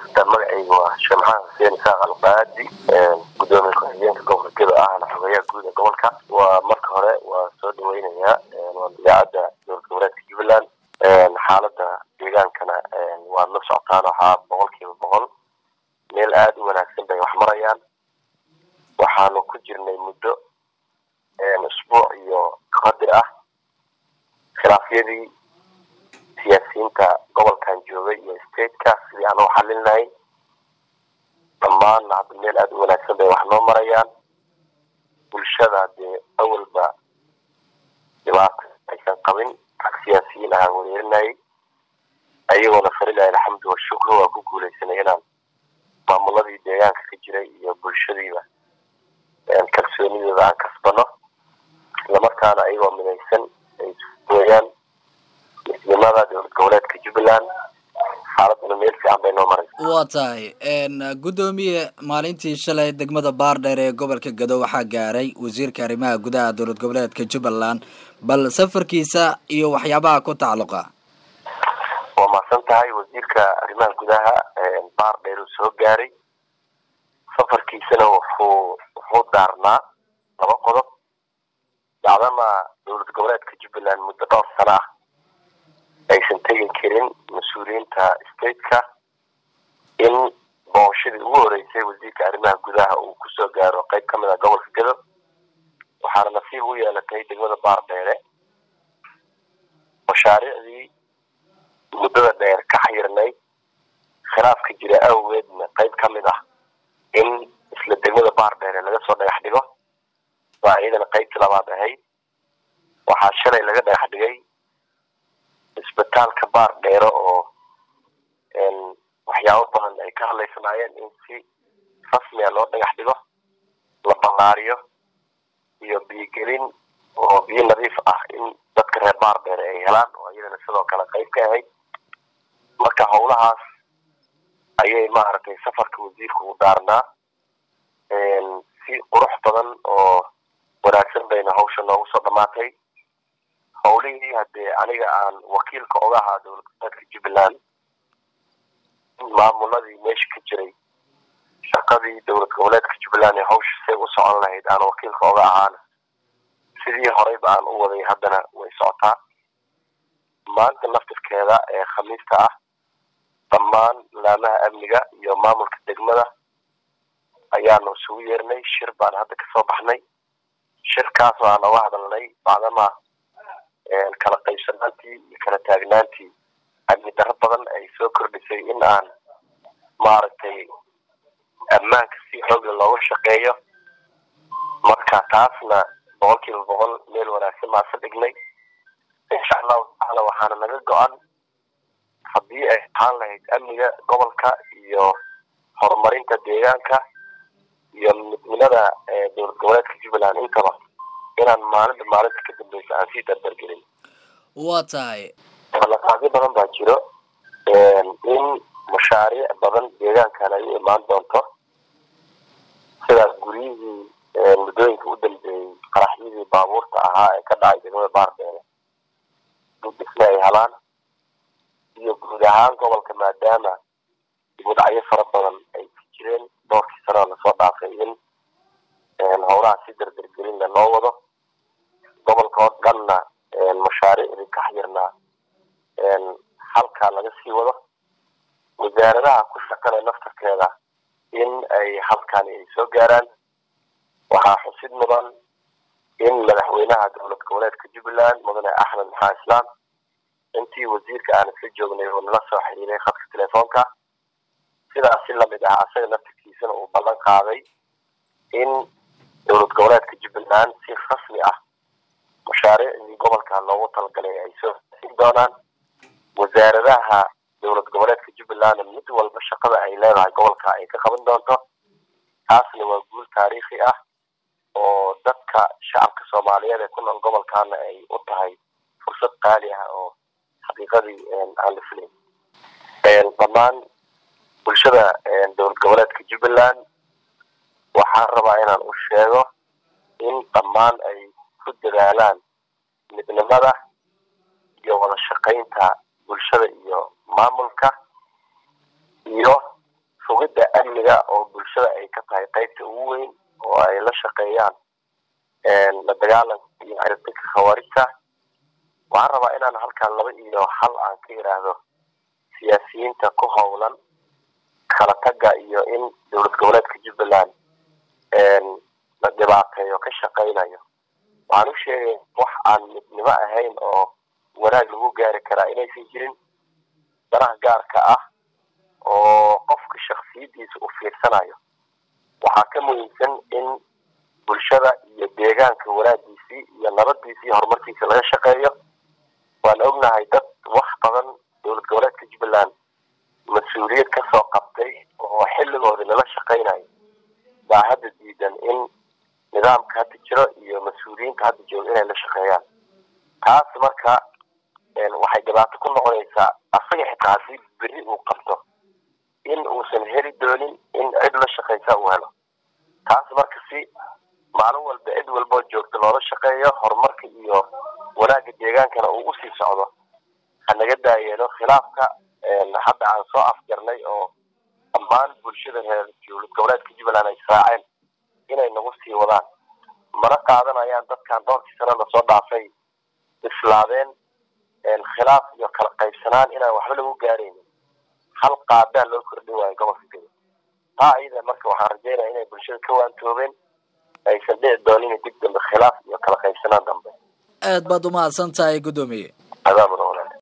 magacaygu waa sheekh maxamed xuseen isaaq alqaadi gudoomiye ku-xigeenka gobolka gedo ahna xogeyaha guud ee gobolka waa marka hore waa soo dhaweynayaa waa idaacadda dowlad goboleedka jubbaland xaalada deegaankana waad la socotaan waxaa boqol kiiba boqol meel aada u wanaagsan bay wax marayaan waxaanu ku jirnay muddo isbuuc iyo qadir ah khilaafyadii siyaasiyiinta gobolkan joogay iyo stateka sidii aan u xalinlahay dhammaanna hadda meel aada u wanaagsan bay wax noo marayaan bulshada dee awalba dhibaato aysan qabin rag siyaasiyiin ahaan wereerinayay ayagoona falilahi alxamdu washukru waa ku guuleysanay inaan maamuladii deegaanka ka jiray iyo bulshadiiba kalsoonidooda aan kasbano islamarkaana ayagoo midaysan ay weyaan midnimada dowlad goboleedka jubbaland xaaladuna meel fiican bay noo maraysa waa tahay guddoomiye maalintii shalay degmada baardheer ee gobolka gado waxaa gaaray wasiirka arrimaha gudaha dowlad goboleedka jubbaland bal safarkiisa iyo waxyaabaha ku tacalluqa waa mahadsan tahay wasiirka arrimaha gudaha baardheer uu soo gaaray safarkiisana wuxuu wuxuu daarnaa laba qodob dacdama dowlad goboleedka jubbaland muddo dhowr sano ah aysan tegi karin mas-uuliyiinta stateka in booshadii ugu horeysay wasiirka arrimaha gudaha uu kusoo gaaro qeyb kamid ah gobolka gado waxaana nasiib u yeelatay degmada baardheere mashaariicdii muddada dheer ka xayirnay khilaafka jira awgeedna qeyb ka mid ah in isla degmada baardheere laga soo dhagax dhigo waa iyadana qeybtii labaad ahayd waxaa shalay laga dhagax dhigay isbitaalka baar dheero oo waxyaabo badan ay ka hadlaysanaayeen in si rasmiga loo dhagax dhigo la ballaariyo iyo biyogelin oo biyo nadiif ah in dadka reer baar dheere ay helaan oo iyadana sidoo kale qeyb ka ahayd marka howlahaas ayay maaragtay safarka wasiirka u daarnaa si qurux badan oo wanaagsan bayna hawsha noogu soo dhamaatay howlihii haddee aniga aan wakiilka oga ahaa dowlad goboleedka jubbaland maamuladii meesha ka jiray shaqadii dowlad goboleedka jubbaland ee hawsha say u socon lahayd aan wakiilka oga ahaana sidii horeyba aan u waday haddana way socotaa maanta naftirkeeda ee khamiista ah dhammaan laamaha amniga iyo maamulka degmada ayaanu isugu yeernay shir baan hadda kasoo baxnay shirkaas oo aan oga hadalnay bacdama kala qaybsanaantii iyo kala taagnaantii amni darro badan ay soo kordhisay in aan maaragtay ammaanka si xoogla looga shaqeeyo marka taasna boqol kiiba boqol meel wanaagsan maasa dhignay insha allahu tacaala waxaana naga go-an haddii ay ahaan lahayd amniga gobolka iyo horumarinta deegaanka iyo midnimada dowlad goboleedka jubbaland intaba inaan maalinta maalinta ka dambeysa aan sii dardargelin waa tahay ballanqaadyo badan baa jiro in mashaariic badan deegaankan ay u imaan doonto sidaas guryihii muddooyinka u dambeeyey qaraxyadii baabuurta ahaa ee ka dhacay degmada baardheere dudisna ay helaan iyo guud ahaan gobolka maadaama dibudhacyo fara badan ay ku jireen dhowrkii sanoo lasoo dhaafay in howlaha si dardargelinna loo wado gobolka oo dhanna mashaariicdii ka xayirnaa halkaa laga sii wado wasaaradaha ku shaqale naftarkeeda in ay halkaani ay soo gaaraan waxaa xusid mudan in madaxweynaha dowlad goboleedka jubbaland mudane axmed maxaa islaam intii wasiirka aan isla joognay oo nala soo xiriiray khadka telefoonka sidaas si lamid ah asaga naftarkiisana uu ballan qaaday in dowlad goboleedka jubbaland si rasmi ah mashaariicdii gobolka loogu talagalay ay soo siin doonaan wasaaradaha dowlad goboleedka jubbaland mid walba shaqada ay leedahay gobolka ay ka qaban doonto taasna waa guul taariikhi ah oo dadka shacabka soomaaliyeed ee ku nool gobolkana ay u tahay fursad qaali ah oo xaqiiqadii aan la filayn dhammaan bulshada dowlad goboleedka jubbaland waxaan rabaa inaan u sheego in dhammaan ay ku dadaalaan midnimada iyo wada shaqaynta bulshada iyo maamulka iyo iyaga oo bulshada ay ka tahay qaybta ugu weyn oo ay la shaqeeyaan la dagaalanka iyo ciribtika khawaarijta waxaan rabaa inaan halkan laba iyo hal aan ka iraahdo siyaasiyiinta ku howlan kala taga iyo in dowlad goboleedka jubbaland la dhibaateeyo ka shaqaynayo waxaan u sheegaya wax aan midnimo ahayn oo wanaag lagu gaari karaa inaysan jirin danaha gaarka ah oo qofka shaksiyadiisa u fiirsanayo waxaa ka muhiimsan in bulshada iyo deegaanka wanaagiisii iyo nabadiisii horumarkiisa laga shaqeeyo waan ognahay dad wax badan dowlad goboleedka jubbaland mas-uuliyad kasoo qabtay oo xilligoodii lala shaqaynayo baa hadda diidan in nidaamka hadda jiro iyo mas-uuliyiinta hadda jooga inay la shaqeeyaan taas marka waxay dhibaato ku noqonaysaa asaga xitaa haddii beri uu qabto in uusan heli doonin in cid la shaqaysa uu helo taas marka si maalin walba cid walboo joogta loola shaqeeyo horumarka iyo wanaagga deegaankana uu usii socdo hanaga daayeeno khilaafka hadda aan soo afjarnay oo dhammaan bulshada reer dowlad goboleedka jubbaland ay saaceen inay nagu sii wadaan mana qaadanayaan dadkan dhowrkii sano lasoo dhaafay islaadeen khilaaf iyo kala qaybsanaan inaan waxba lagu gaaraynin hal qaadaa loo kordhin waayo gobolka gado taa iyada marka waxaan rajeynaya inay bulshada ka waantoobeen aysan dhici doonin dib dambe khilaaf iyo kala qaybsanaan dambe aad baad umahadsan tahay guddoomiye adaamuna walaal